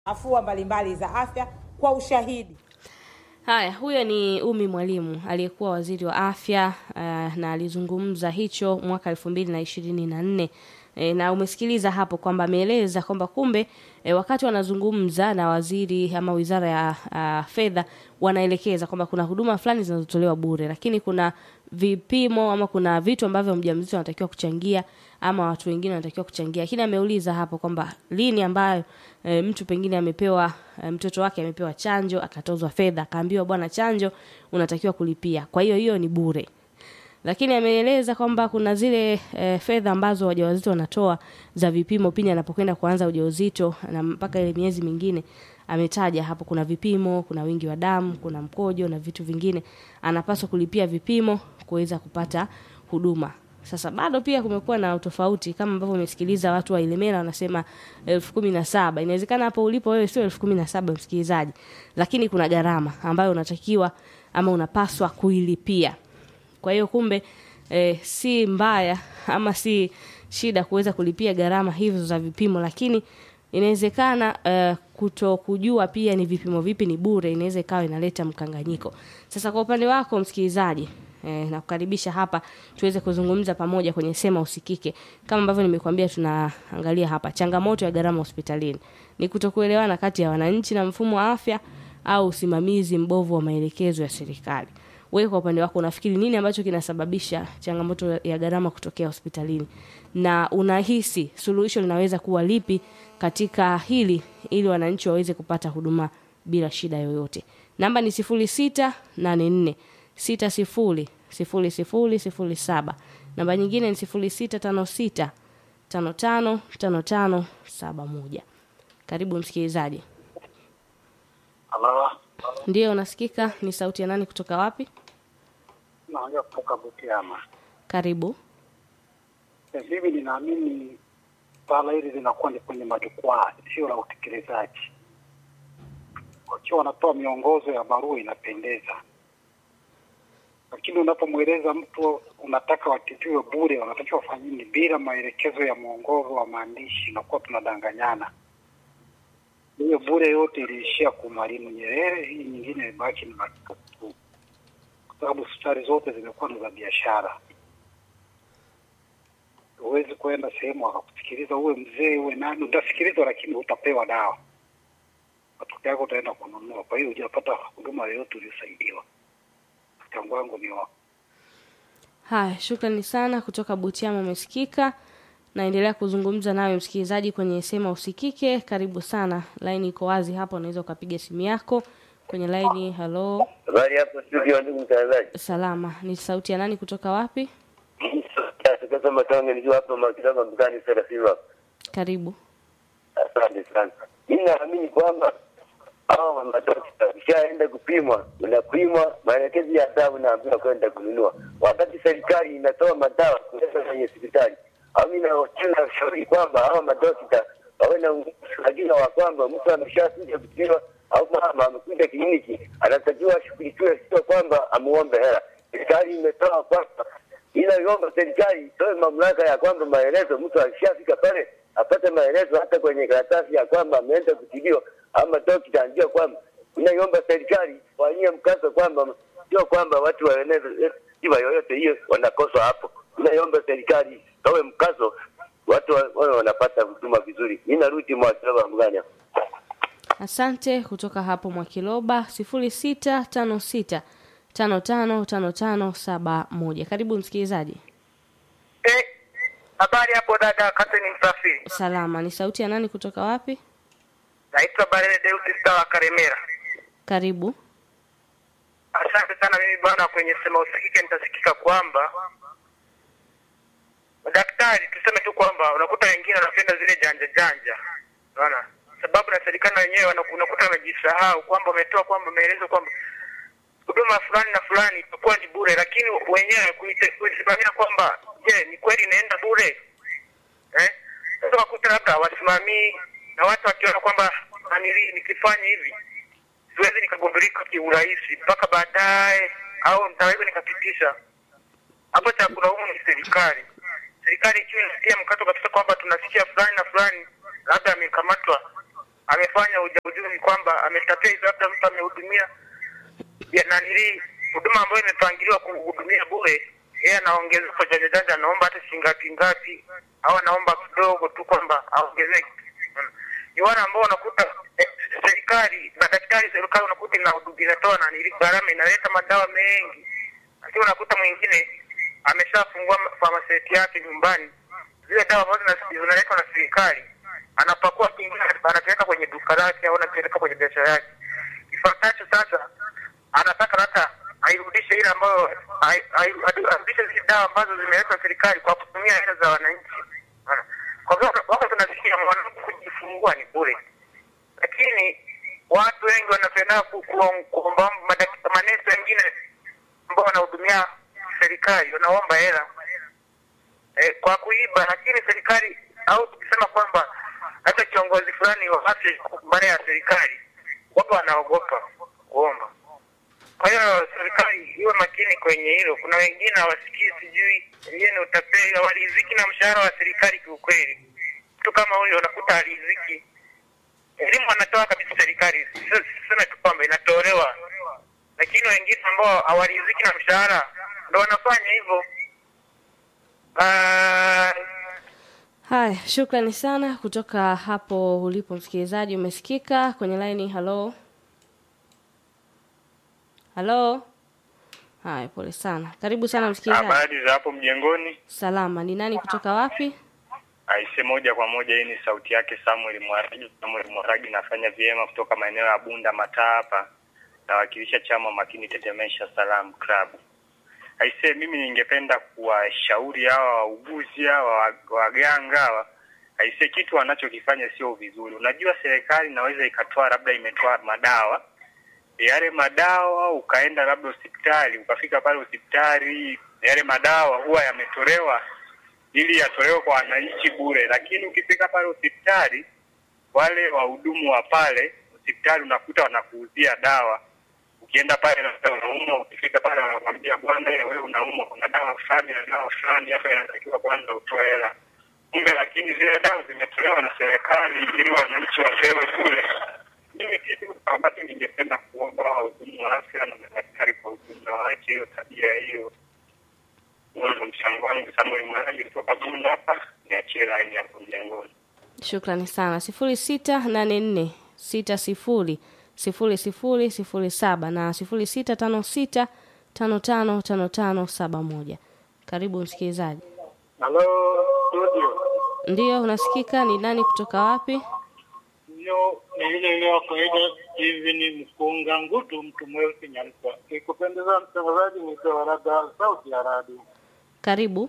afua mbalimbali za afya kwa ushahidi. Haya, huyo ni Umi Mwalimu aliyekuwa waziri wa afya uh, na alizungumza hicho mwaka elfu mbili na ishirini na nne. E, na umesikiliza hapo kwamba ameeleza kwamba kumbe e, wakati wanazungumza na waziri ama wizara ya uh, fedha wanaelekeza kwamba kuna huduma fulani zinazotolewa bure, lakini kuna vipimo ama kuna vitu ambavyo mjamzito anatakiwa kuchangia ama watu wengine wanatakiwa kuchangia. Lakini ameuliza hapo kwamba lini ambayo e, mtu pengine amepewa e, mtoto wake amepewa chanjo akatozwa fedha akaambiwa bwana, chanjo unatakiwa kulipia, kwa hiyo hiyo ni bure lakini ameeleza kwamba kuna zile e, fedha ambazo wajawazito wanatoa za vipimo pindi anapokwenda kuanza ujauzito na mpaka ile miezi mingine. Ametaja hapo kuna vipimo, kuna wingi wa damu, kuna mkojo na vitu vingine, anapaswa kulipia vipimo kuweza kupata huduma. Sasa bado pia kumekuwa na utofauti kama ambavyo umesikiliza watu wa Ilemela wanasema elfu kumi na saba. Inawezekana hapo ulipo wewe sio elfu kumi na saba msikilizaji, lakini kuna gharama ambayo unatakiwa ama unapaswa kuilipia. Kwa hiyo kumbe e, si mbaya ama si shida kuweza kulipia gharama hizo za vipimo, lakini inawezekana e, kuto kujua pia ni vipimo vipi ni bure, inaweza ikawa inaleta mkanganyiko. Sasa kwa upande wako msikilizaji, e, nakukaribisha hapa tuweze kuzungumza pamoja kwenye Sema Usikike. Kama ambavyo nimekuambia, tunaangalia hapa changamoto ya gharama hospitalini ni kutokuelewana kati ya wananchi na mfumo wa afya au usimamizi mbovu wa maelekezo ya serikali. Wewe kwa upande wako unafikiri nini ambacho kinasababisha changamoto ya gharama kutokea hospitalini, na unahisi suluhisho linaweza kuwa lipi katika hili ili wananchi waweze kupata huduma bila shida yoyote? Namba ni sifuri sita nane nne sita sifuri sifuri sifuri sifuri saba. Namba nyingine ni sifuri sita tano sita tano tano tano tano saba moja. Karibu msikilizaji. Halo, Ndiyo, unasikika. Ni sauti ya nani kutoka wapi? naongea kutoka Butiama. Karibu. Eh, Mimi ninaamini swala hili linakuwa ni kwenye majukwaa, sio la utekelezaji. Wakiwa wanatoa miongozo ya barua inapendeza, lakini unapomweleza mtu unataka watibiwe bure, wanatakiwa wafanye nini bila maelekezo ya mwongozo wa maandishi, inakuwa tunadanganyana. Hiyo bure yote iliishia kwa Mwalimu Nyerere, hii nyingine imebaki ni matupu tu, kwa sababu hospitali zote zimekuwa ni za biashara. Huwezi kwenda sehemu wakakusikiliza, uwe mzee uwe nani, utasikilizwa lakini utapewa dawa, matokeo yako utaenda kununua. Kwa hiyo hujapata huduma yoyote uliosaidiwa. Mchango wangu ni wa Haya, shukrani sana kutoka Butiama, umesikika. Naendelea kuzungumza nawe msikilizaji kwenye Sema Usikike. Karibu sana, laini iko wazi hapa, unaweza ukapiga simu yako kwenye laini. Halo, Habari hapo studio, ndugu mtangazaji. salama. Ni sauti ya nani kutoka wapi? Sasa matonge nikiwa hapa Makitaba mkani Serafima. Karibu. Asante sana. Mimi naamini kwamba hao madokta ukishaenda kupimwa, unapimwa maelekezo ya dawa unaambiwa kwenda kununua, wakati serikali inatoa madawa kuleta kwenye hospitali. Au mimi na shauri kwamba hao madokta wawe na uhakika wa kwamba mtu ameshakuja kupimwa au mama amekuja kliniki, anatakiwa ashughulikiwe, sio kwamba amuombe hela. Serikali imetoa kwamba inaomba serikali itoe mamlaka ya kwamba maelezo, mtu akishafika pale apate maelezo hata kwenye karatasi ya kwamba ameenda kutibiwa, ama dokta anajua kwamba inaiomba serikali wanyie mkazo kwamba sio kwamba watu waeneze tiba yoyote hiyo wanakoswa hapo. Inaiomba serikali towe mkazo, watu wa- wawe wanapata huduma vizuri. Mimi narudi Mwakilaba Mganya. Asante kutoka hapo Mwakiloba, sifuri sita tano sita tano tano tano tano saba moja. Karibu msikilizaji. Eh, habari hapo dada Kateni Msafiri. Salama. Ni sauti ya nani kutoka wapi? Naitwa Barele Deus Star wa Karemera. Karibu. Asante sana mimi bwana, kwenye sema usikike nitasikika kwamba madaktari, tuseme tu kwamba unakuta wengine wanapenda zile janja janja, unaona sababu na serikali na wenyewe wana- unakuta wamejisahau kwamba wametoa kwamba maelezo kwamba huduma fulani na fulani itakuwa ni bure, lakini wenyewe kuite- kuisimamia kwamba je, ni kweli inaenda bure eh? Sasa wakuta labda wasimamii na watu wakiona kwamba nanili nikifanya hivi siwezi nikagundulika kiurahisi mpaka baadaye, au nitaweza nikapitisha hapo. Cha kulaumu ni serikali. Serikali ikiwa inatia mkato kabisa kwamba tunasikia fulani na fulani labda amekamatwa amefanya ujauzuni kwamba ametapeli, labda mtu amehudumia ya nanili huduma ambayo imepangiliwa kuhudumia bure, yeye anaongeza kwa janja janja, anaomba hata shilingi ngapi ngapi, au anaomba kidogo tu kwamba aongezeke. Unaona? Ni wale ambao unakuta eh, serikali madaktari, serikali unakuta ina- inatoa nanili gharama, inaleta madawa mengi, lakini unakuta mwingine ameshafungua famaseti yake nyumbani, zile dawa ambazo zina- zinaletwa na serikali anapakua kingine, anapeleka kwenye duka lake au anapeleka kwenye biashara yake. Kifuatacho sasa, anataka hata airudishe ile ambayo ai- ai- adu- arudishe zile dawa ambazo zimeletwa serikali kwa kutumia hela za wananchi. Unaona? Kwa hivyo wako tunasikia mwanamke kujifungua ni bure, lakini watu wengi wanapenda ku- ku- kuomba madak- manesi wengine ambao wanahudumia serikali wanaomba hela eh, kwa kuiba, lakini serikali au tukisema kwamba hata kiongozi fulani wa afya mbele ya serikali wapo wanaogopa kuomba. Kwa hiyo serikali iwe makini kwenye hilo. Kuna wengine hawasikii, sijui wengine utapeli, hawaridhiki na mshahara wa serikali. Kiukweli, mtu kama huyo unakuta haridhiki. Elimu anatoa kabisa serikali, sio- siseme tu kwamba inatolewa, lakini wengine ambao hawaridhiki na mshahara ndo wanafanya hivyo. Ah, Haya, shukrani sana kutoka hapo ulipo msikilizaji, umesikika kwenye laini. Halo, halo. Haya, pole sana. Karibu sana msikilizaji. Habari za hapo mjengoni? Salama. Ni nani kutoka wapi? Aise, moja kwa moja, hii ni sauti yake Samuel Mwaragi. Samuel Mwaragi, nafanya vyema kutoka maeneo ya Bunda Mataa hapa, nawakilisha chama makini Tetemesha Salam Club. Aise, mimi ningependa kuwashauri hawa wauguzi hawa wa- waganga hawa, aise, kitu wanachokifanya sio vizuri. Unajua serikali inaweza ikatoa labda imetoa madawa yale madawa ukaenda labda hospitali ukafika pale hospitali yale madawa huwa yametolewa ili yatolewe kwa wananchi bure, lakini ukifika pale hospitali wale wahudumu wa pale hospitali unakuta wanakuuzia dawa. Ukienda pale labda unaumwa, ukifika pale wanakwambia bwana, wewe unaumwa, kuna dawa fulani na dawa fulani hapa, inatakiwa kwanza utoe hela. Kumbe lakini zile dawa zimetolewa na serikali ili wananchi wapewe bure. Mimi kitu ambacho ningependa kuomba wahudumu wa afya na madaktari kwa ujumla waache hiyo tabia hiyo. Huo ndo mchango wangu. Samuel Mwanagi kutoka Bunda hapa, niachie laini hapo mjengoni. Shukrani sana. sifuri sita nane nne sita sifuri sifuri sifuri sifuri saba na sifuri sita tano sita tano tano tano tano saba moja. Karibu msikilizaji. Halo studio, Ndiyo, unasikika. Ni nani kutoka wapi? hiyo ni ile ile wa kawaida hivi, ni mkunga ngutu, mtu mweusi Nyamkwa. Ikupendeza mtangazaji, nitoa labda sauti ya radio Karibu.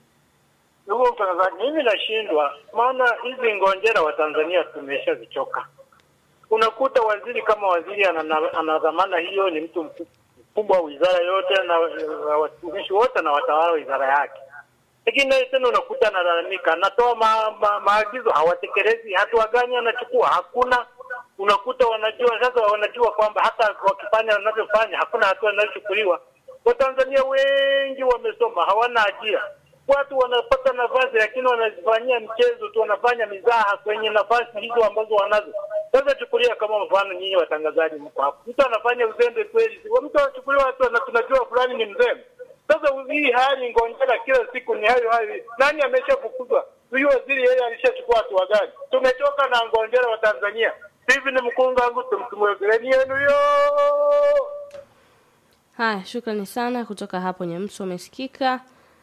Ndugu mtangazaji, mimi nashindwa, maana hizi ngonjera wa Tanzania tumeshazichoka. Unakuta waziri kama waziri ana ana dhamana hiyo, ni mtu mku- mkubwa wa wizara yote na na watumishi wote na watawala wa wizara yake, lakini naye tena unakuta analalamika, anatoa ma, ma, maagizo hawatekelezi, hatua gani anachukua hakuna. Unakuta wanajua sasa, wanajua kwamba hata wakifanya wanavyofanya hakuna hatua inayochukuliwa. Watanzania wengi wamesoma, hawana ajira watu wanapata nafasi lakini wanazifanyia mchezo tu, wanafanya mizaha kwenye nafasi hizo ambazo wanazo. Sasa chukulia kama mfano, nyinyi watangazaji mko hapo, mtu anafanya uzembe kweli, si- mtu anachukuliwa watu na tunajua fulani ni mzembe. Sasa hii hali ngongera kila siku ni hayo hayo. Nani ameshafukuzwa? Huyu waziri yeye alishachukua hatua gani? Tumechoka na ngongera wa Tanzania. Hivi ni mkunga wangu tumtumwegeleni yenu yo Haya, shukrani sana kutoka hapo Nyamso, umesikika.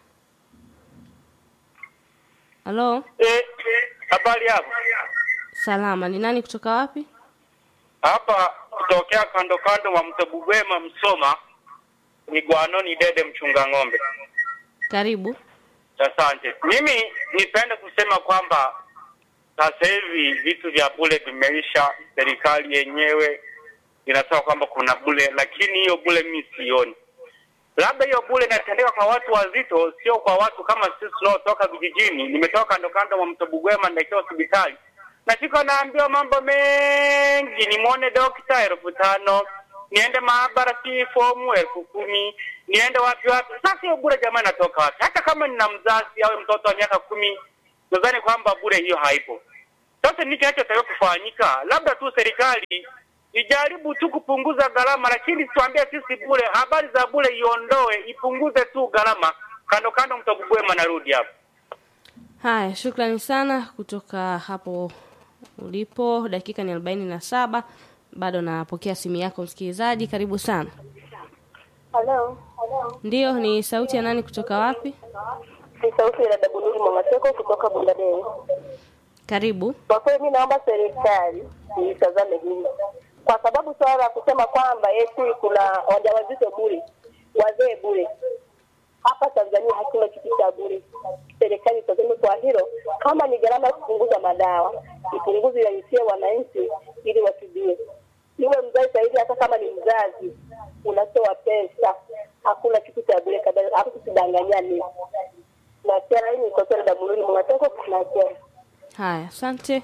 Halo, eh, habari hapo salama. Ni nani kutoka wapi? hapa kutokea kando kando wa mto Bugwema Msoma ni Gwanoni Dede mchunga ng'ombe. Karibu. Asante. Mimi nipende kusema kwamba sasa hivi vitu vya bure vimeisha. Serikali yenyewe inasema kwamba kuna bure, lakini hiyo bure mimi sioni. Labda hiyo bure inatendeka kwa watu wazito, sio kwa watu kama sisi tunaotoka vijijini. Nimetoka kando kando wa mto Bugwema naelekea hospitali, nafika naambiwa mambo mengi, nimwone dokta elfu tano niende maabara si fomu elfu kumi niende wapi wapi. Sasa hiyo bure jamani, natoka wapi? Hata kama nina mzazi au mtoto wa miaka kumi, nadhani kwamba bure hiyo haipo. Sasa nini kinachotakiwa kufanyika? Labda tu serikali ijaribu tu kupunguza gharama, lakini tuambie sisi bure, habari za bure iondoe, ipunguze tu gharama. Kando kando, mtagubwema, narudi hapo. Haya, shukrani sana kutoka hapo ulipo. Dakika ni arobaini na saba. Bado napokea simu yako msikilizaji, karibu sana. Halo. Ndiyo, ni sauti ya nani kutoka wapi? Ni sauti ya dada Bunuri Mwamateko kutoka Bundadei. Karibu. Kwa kweli mi naomba serikali itazame hili, kwa sababu swala la kusema kwamba eti kuna wajawazito bure, wazee bure, hapa Tanzania hakuna kitu cha bure. Serikali itazame kwa hilo, kama ni gharama ya kupunguza madawa ipunguze, iaisie wananchi ili watibie. Iwe mzazi sahivi, hata kama ni mzazi unatoa pesa, hakuna kitu cha bure kabisa, hapo tusidanganyane. Na tena hii ni kwa dada Bunuri Mwamateko na tena Haya, asante.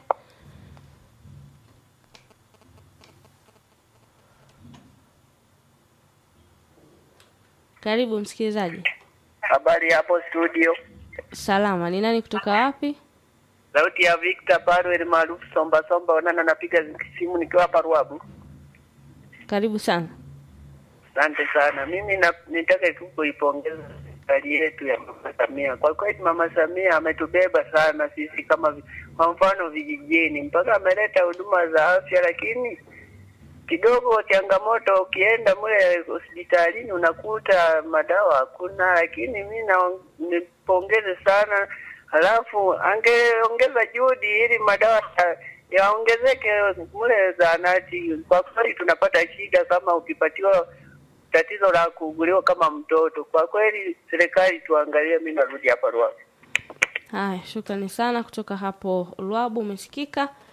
Karibu msikilizaji. Habari hapo studio, Salama, ni nani kutoka wapi? sauti ya Victor Parwell maarufu Somba Somba Onana, napiga simu nikiwa hapa Ruabu. Karibu sana. Asante sana. Mimi na, nitaka tu kuipongeza serikali yetu ya Mama Samia. Kwa kweli Mama Samia ametubeba sana sisi kama vi- kwa mfano vijijini, mpaka ameleta huduma za afya, lakini kidogo changamoto, ukienda mle hospitalini unakuta madawa hakuna, lakini mi na nipongeze sana, halafu angeongeza juhudi ili madawa ya- yaongezeke mle zahanati. Kwa kweli tunapata shida kama ukipatiwa tatizo la kuuguliwa kama mtoto. Kwa kweli serikali tuangalie. Mi narudi hapa Ruaha. Haya, shukrani sana kutoka hapo Lwabu, umesikika.